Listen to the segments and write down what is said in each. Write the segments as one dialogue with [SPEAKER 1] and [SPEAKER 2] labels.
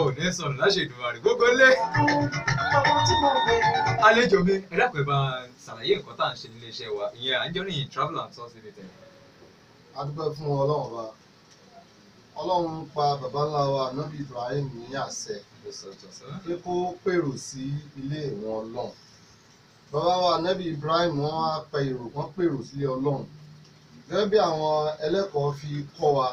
[SPEAKER 1] ò ní sọnù láṣẹ Èdùmàrè gbogbo lé àlejò mi ẹ dákun ẹ bá ṣàlàyé nǹkan tá à ń ṣe nílé iṣẹ́ wa ìyẹn Anjorin travel and tours limited.
[SPEAKER 2] a dúpẹ́ fún ọlọ́run ọba ọlọ́run pa bàbá ńlá wa nábì Ibrahim ní àṣẹ pé kó pèrò sí ilé ìwọ̀n ọlọ́run bàbá wa nábì Ibrahim wọ́n á pa èrò wọ́n pèrò sílé ọlọ́run gẹ́gẹ́ bí àwọn ẹlẹ́kọ̀ọ́ fi kọ́ wa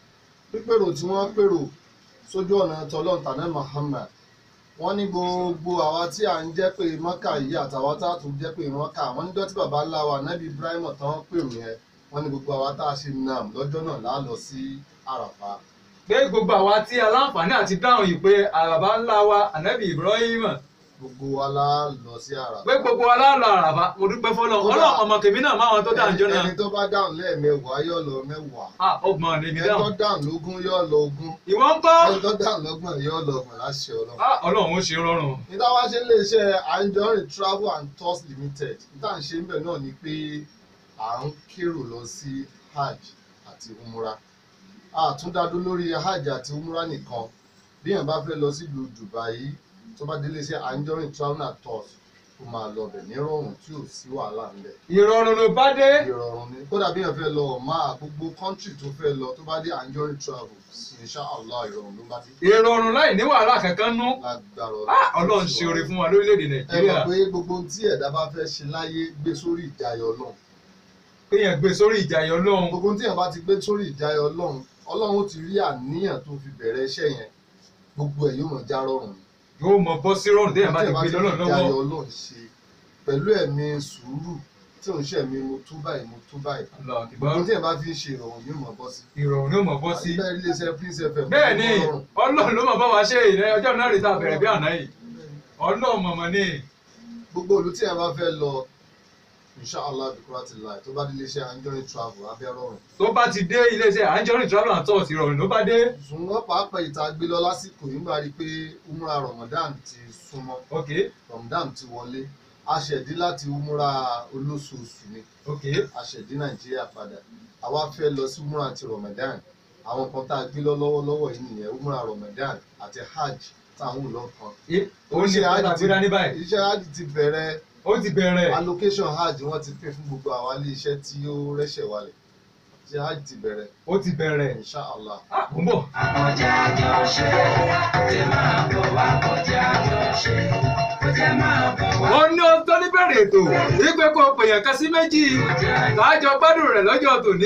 [SPEAKER 2] pípèrò tí wọ́n pèrò sójú ọ̀nà tọ́lọ́n tànẹ́ Muhammad wọ́n ní gbogbo àwa tí à ń jẹ́ pé mọ́kà yìí àtàwọn tá a tún jẹ́ pé mọ́kà wọ́n níjọ́ tí bàbá ńlá wa nábì Ibrahim tán pèrò yẹn wọ́n ní gbogbo àwa tá a ṣe nam lọ́jọ́ náà lá lọ sí àràfà
[SPEAKER 1] pé gbogbo àwa tí aláǹfààní àti dáhùn yìí pé àràbá ńlá wa ànábì Ibrahim
[SPEAKER 2] gbogbo wa lá lọ sí àràfà.
[SPEAKER 1] pé gbogbo wa láàlọ́ àràbá mo dúpẹ́ fọlọ́ ọlọ́run ọmọ tèmi náà máa wọn tó dáhùn jọ náà
[SPEAKER 2] ẹni tó bá dáhùn lẹ́ẹ̀mẹwàá yóò lọ mẹ́wàá
[SPEAKER 1] ah ọgbọ̀n lèmi
[SPEAKER 2] ẹni tó
[SPEAKER 1] dáhùn
[SPEAKER 2] dáhùn lógún yóò lọ ogún
[SPEAKER 1] ìwọ ń kọ́
[SPEAKER 2] ẹni tó dáhùn lọ́gbọ̀n yóò lọ ọgbọ̀n láṣẹ ọlọ́run.
[SPEAKER 1] ah ọlọ́run ó ṣe rọrùn
[SPEAKER 2] níta wá ṣe lè ṣe Anjorin travel and tours limited níta ń ṣe ń bẹ̀ náà ni pé à ń kérò lọ sí hajj àti umra àtúndádó lórí hajj àti umra nìkan bí èèyàn bá fẹ́ lọ sílùú Dubai tó bá délé ṣe Anjorin travel and tours ó máa lọ bẹ̀ nírọ̀rùn tí ò sí wàhálà ńlẹ̀
[SPEAKER 1] ìrọ̀rùn ló bá dé
[SPEAKER 2] ìrọ̀rùn ni kódà bí èèyàn fẹ́ lọ máa gbogbo kọ́ńtì tó fẹ́ lọ tó bá dé Anjorin travel inshallah ìrọ̀rùn ló bá dé
[SPEAKER 1] ìrọ̀rùn láì ní wàhálà kankan nú
[SPEAKER 2] lágbára
[SPEAKER 1] ah ọlọ́run ṣe oore fún wa lórílẹ̀‐èdè
[SPEAKER 2] ẹ
[SPEAKER 1] Nàìjíríà
[SPEAKER 2] mọ̀ pé gbogbo ohun tí ẹ̀dá bá fẹ́ ṣe láyé gbé sórí ìjayọ̀ Ọlọ́run
[SPEAKER 1] kéèyàn gbé sórí ìjàyọ̀ ọlọ́run
[SPEAKER 2] gbogbo ohun tí ẹ̀dá bá ti gbé sórí ìjayọ̀ Ọlọ́run Ọlọ́run ó ti rí àníyàn tó fi bẹ̀rẹ̀ iṣẹ́ yẹn gbogbo ẹ̀ yóò mọ̀ já rọrùn
[SPEAKER 1] yóò mọ bọ́ sí rọrùn téèyàn bá ti
[SPEAKER 2] Ohun
[SPEAKER 1] gbé
[SPEAKER 2] tí ẹ
[SPEAKER 1] lọ́nà
[SPEAKER 2] fi ìjayọ̀
[SPEAKER 1] lọ́wọ́
[SPEAKER 2] Ọlọ́run ṣe pẹ̀lú ẹ̀mí sùúrù tí òun ṣe mi mo tú báyìí mo tú báyìí
[SPEAKER 1] Allah
[SPEAKER 2] gbogbo
[SPEAKER 1] akbar.
[SPEAKER 2] ohun tí ẹ̀dá bá fi ń ṣe ìrọ̀rùn yóò mọ̀ bọ́ sí.
[SPEAKER 1] ìrọ̀rùn ni ó mọ̀ bọ́ sí.
[SPEAKER 2] àti bẹ́ẹ̀ iléeṣẹ́ Prince FM
[SPEAKER 1] bẹ́ẹ̀ ni
[SPEAKER 2] ó rọrùn.
[SPEAKER 1] ọlọ́run ló mọ̀ bá wa ṣe ìrẹ́ ọjọ́ náà rí ta bẹ̀rẹ̀ bí àná yìí ọlọ́run mọ̀mọ́ ni
[SPEAKER 2] gbogbo olú tí ẹ bá fẹ́ lọ inshallah bikurati lai tó bá dé iléeṣẹ́ Anjorin travel abẹ́ rọrùn
[SPEAKER 1] tó bá ti dé iléeṣẹ́ Anjorin travel and tours ìrọ̀rùn ló bá dé.
[SPEAKER 2] ṣùgbọ́n pàápàá ìta gbé lọ lásìkò yìí gbà rí i pé umra Ramadan ti súnmọ́
[SPEAKER 1] ok
[SPEAKER 2] Ramadan ti wọlé aṣẹ̀dí láti umra olóṣooṣù ni
[SPEAKER 1] ok
[SPEAKER 2] aṣẹ̀dí Nàìjíríà padà àwa fẹ́ lọ sí umra ti Ramadan àwọn kan tá a gbé lọ lọ́wọ́lọ́wọ́ yìí nìyẹn umra Ramadan àti hajj táwọn ò lọ kan
[SPEAKER 1] ó ní ọ̀tà gbéra ní báyìí
[SPEAKER 2] iṣẹ́ hajj ti bẹ̀rẹ̀
[SPEAKER 1] ó ti bẹ̀rẹ̀
[SPEAKER 2] allocation hajj wọ́n ti pín fún gbogbo àwọn ilé iṣẹ́ tí ó rẹ́ṣẹ̀ wálẹ̀ iṣẹ́ hajj ti bẹ̀rẹ̀
[SPEAKER 1] ó ti bẹ̀rẹ̀
[SPEAKER 2] inshallah.
[SPEAKER 1] ah mo ń bọ̀.
[SPEAKER 3] Kọjá jọ ṣe, tí máa bọ̀ wá kọjá jọ ṣe, kọjá máa bọ̀ wá.
[SPEAKER 1] wọ́n ní ó tó níbẹ̀rẹ̀ ètò wípé kó o pèèyàn kan sí méjì káàjọ gbádùn rẹ̀ lọ́jọ́ tòní.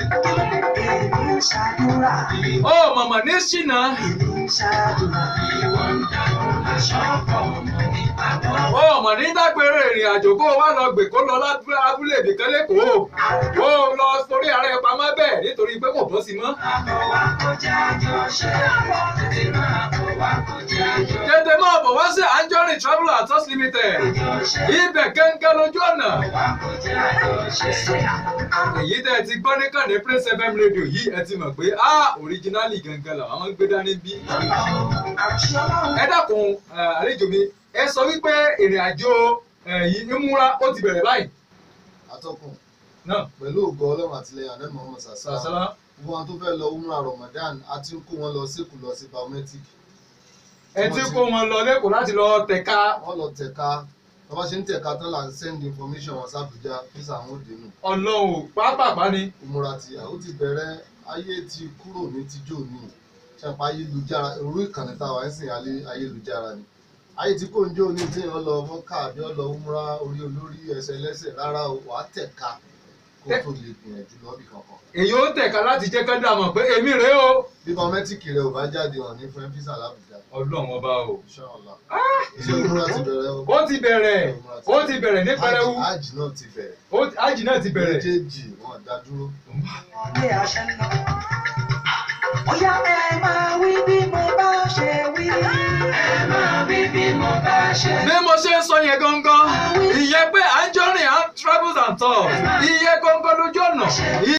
[SPEAKER 3] Èmi ń ṣàdúrà,
[SPEAKER 1] ó mọ̀mọ́ ní ṣìnà
[SPEAKER 3] èmi ń ṣàdúrà, ìwọ ń dàgbọ́ aṣọ ọ̀pọ̀ ọmọ ní àbọ̀.
[SPEAKER 1] ó mọ̀ ní dágbére ìrìn àjò kó o wá lọ gbè kó lọ lábúlé abúlé ibìkan lẹ́kọ̀ọ́ kó o lọ sórí ààrẹ pamọ́ bẹ́ẹ̀ nítorí pé kò bọ́ sí mọ́.
[SPEAKER 3] Àbọ̀ wá kọjá jọ ṣe, tètè máa bọ̀ wá kọjá jọ
[SPEAKER 1] tètè máa bọ̀ wá sí Anjorin travel and tours limited
[SPEAKER 3] ṣe.
[SPEAKER 1] ibẹ̀ gẹ́gẹ́ lójú ọ̀nà.
[SPEAKER 3] Wá kọjá jọ ṣe.
[SPEAKER 1] èyí tẹ́ ẹ ti gbọ́ ní kànnì Prince FM radio yìí ẹ ti mọ̀ pé ah originally gangan làwọn máa ń gbé dání bí.
[SPEAKER 3] Àti ọlọ́run.
[SPEAKER 1] ẹ dákun ẹ, àlejò mi ẹ sọ wípé ìrìn àjò ẹ, yìí ìmúra ó ti bẹ̀rẹ̀ báyìí.
[SPEAKER 2] atọ́kùn
[SPEAKER 1] náà
[SPEAKER 2] pẹ̀lú ògo ọlọ́run àtìlẹyìn àná Muhammad sàṣà
[SPEAKER 1] sàṣàlá
[SPEAKER 2] gbogbo àwọn tó fẹ́ lọ umra Ramadan a ti ń kó wọn lọ sékù lọ sí biometric
[SPEAKER 1] ẹ ti kó wọn lọ lẹ́kọ̀ọ́ láti lọ tẹ̀ka
[SPEAKER 2] wọ́n lọ tẹ̀ka tó bá ṣe ń tẹ̀ka tán là ń send information wọn sábùjá fíṣà àwọn òde nù
[SPEAKER 1] ọlọ́run pápápá ni.
[SPEAKER 2] umra ti àwọn ti bẹ̀rẹ̀ ayé ti kúrò ní tíjó ní ṣàpá ayélujára orú ìkànnì táwa ń sìn alẹ́ ayélujára ni ayé tí kò ń jó ní tí wọ́n lọ mọ́kà àbí wọ́n lọ umra orí olórí ẹsẹ̀ lẹ́sẹ̀ rárá o wàá tẹ̀ka kó tó lè gbìyànjú lọ́bì kankan
[SPEAKER 1] èyí ó tẹ̀ka láti jẹ́ ká dà mọ̀ pé èmi rèé o.
[SPEAKER 2] bí biometric rẹ ò bá jáde hàn ní fún fíṣà lábùjá
[SPEAKER 1] ọlọ́run ọba o.
[SPEAKER 2] inshallah iṣẹ́ umra ti bẹ̀rẹ̀ o
[SPEAKER 1] ó ti bẹ̀rẹ̀ ó ti bẹ̀rẹ̀ ní pẹrẹwu
[SPEAKER 2] Hajj- hajj náà ti bẹ̀rẹ̀
[SPEAKER 1] ó- ájì náà ti bẹ̀rẹ̀.
[SPEAKER 2] méjèèjì wọn dá dúró
[SPEAKER 3] Ilé àṣẹ ń lọ. Bóyá ẹ máa wí bí mo bá ṣe wí. Ẹ máa wí bí mo bá ṣe
[SPEAKER 1] bí mo ṣe ń sọ yẹn gangan ìyẹn pé Anjorin travels and tours iye gangan lójú ọ̀nà